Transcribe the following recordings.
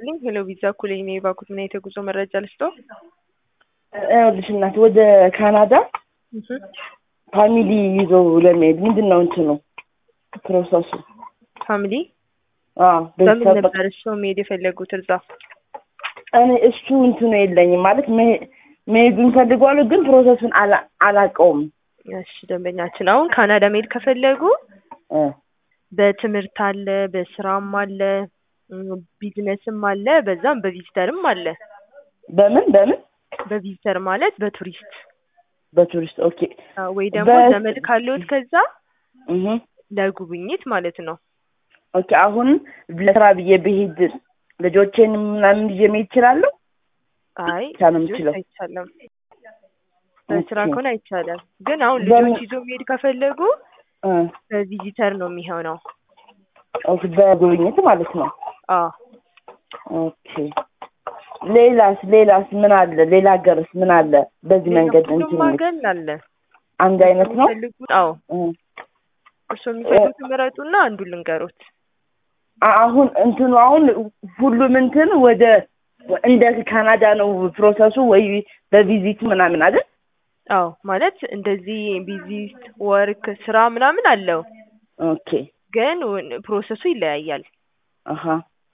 ይስጥልኝ። ሄሎ ቪዛ ኩሌ ነው የባኩት። ምን አይነት የጉዞ መረጃ ልስጦ? ይኸውልሽ እናት ወደ ካናዳ ፋሚሊ ይዞ ለመሄድ ምንድን ነው እንትኑ ፕሮሰሱ? ፋሚሊ አዎ በምን ቤተሰብ ነበር እሱ መሄድ የፈለጉት እርዛ? እኔ እሱ እንትኑ የለኝም ማለት መሄ- መሄዱን ፈልጓለሁ፣ ግን ፕሮሰሱን አላ- አላውቀውም። እሺ ደንበኛችን አሁን ካናዳ መሄድ ከፈለጉ እ በትምህርት አለ፣ በስራም አለ፣ እም፣ ቢዝነስም አለ፣ በዛም በቪዚተርም አለ። በምን በምን በቪዚተር ማለት በቱሪስት በቱሪስት ኦኬ። አዎ፣ ወይ ደግሞ በ- ዘመድ ካለዎት ከዛ እህ ለጉብኝት ማለት ነው። ኦኬ። አሁን ለስራ ብዬ ብሄድ ልጆቼን ምናምን ይዤ መሄድ እችላለሁ? አይ ብቻ ነው ልጆች የምችለው። አይቻልም። በስራ ኦኬ። ከሆነ አይቻልም። ግን አሁን በምን- ልጆች ይዞ መሄድ ከፈለጉ እ በቪዚተር ነው የሚሆነው። ኦኬ፣ በጉብኝት ማለት ነው። አዎ ኦኬ። ሌላስ ሌላስ ምን አለ? ሌላ ሀገርስ ምን አለ? በዚህ መንገድ ሁሉም እንትን ሀገር አለ። አንድ አይነት ነው? የሚፈልጉት አዎ እ እርስዎ የሚፈልጉት ምረጡና አንዱን ልንገሩት። አ- አሁን እንትኑ አሁን ሁሉም እንትን ወደ እንደ ካናዳ ነው ፕሮሰሱ ወይ በቪዚት ምናምን አይደል? አዎ ማለት እንደዚህ ቪዚት ወርክ ስራ ምናምን አለው፣ ኦኬ ግን ውን- ፕሮሰሱ ይለያያል። አሀ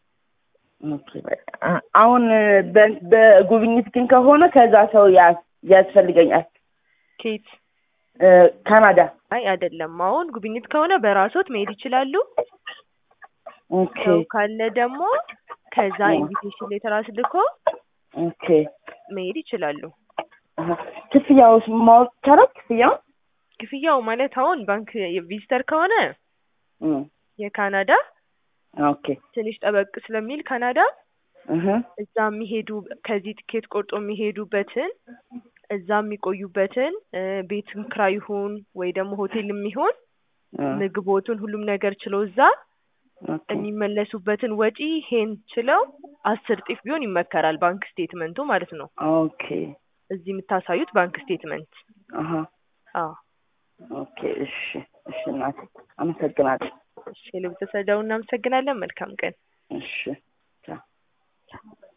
ኦኬ በቃ አ- አሁን በ- በጉብኝት ግን ከሆነ ከዛ ሰው ያ- ያስፈልገኛል ኬት እ ካናዳ አይ አይደለም። አሁን ጉብኝት ከሆነ በራሶት መሄድ ይችላሉ። ኦኬ ሰው ካለ ደግሞ ከዛ ኦ። ኢንቪቴሽን ሌተር አስልኮ ኦኬ መሄድ ይችላሉ። አሀ ክፍያውስ ማወቅ ይቻላል? ክፍያው ክፍያው ማለት አሁን ባንክ ቪዚተር ከሆነ እ የካናዳ ኦኬ ትንሽ ጠበቅ ስለሚል ካናዳ እህ እዛ የሚሄዱ ከዚህ ትኬት ቆርጦ የሚሄዱበትን እዛ የሚቆዩበትን እ ቤትም ክራይ ይሁን ወይ ደግሞ ሆቴል የሚሆን እ ምግቦቱን ሁሉም ነገር ችለው እዛ ኦኬ የሚመለሱበትን ወጪ ይሄን ችለው አስር ጢፍ ቢሆን ይመከራል። ባንክ ስቴትመንቱ ማለት ነው። ኦኬ እዚህ የምታሳዩት ባንክ ስቴትመንት። አሀ አዎ ኦኬ እሺ እሺ እናቴ አመሰግናለሁ። እሺ፣ ለቤተሰብ እናመሰግናለን። መልካም ቀን። እሺ ቻው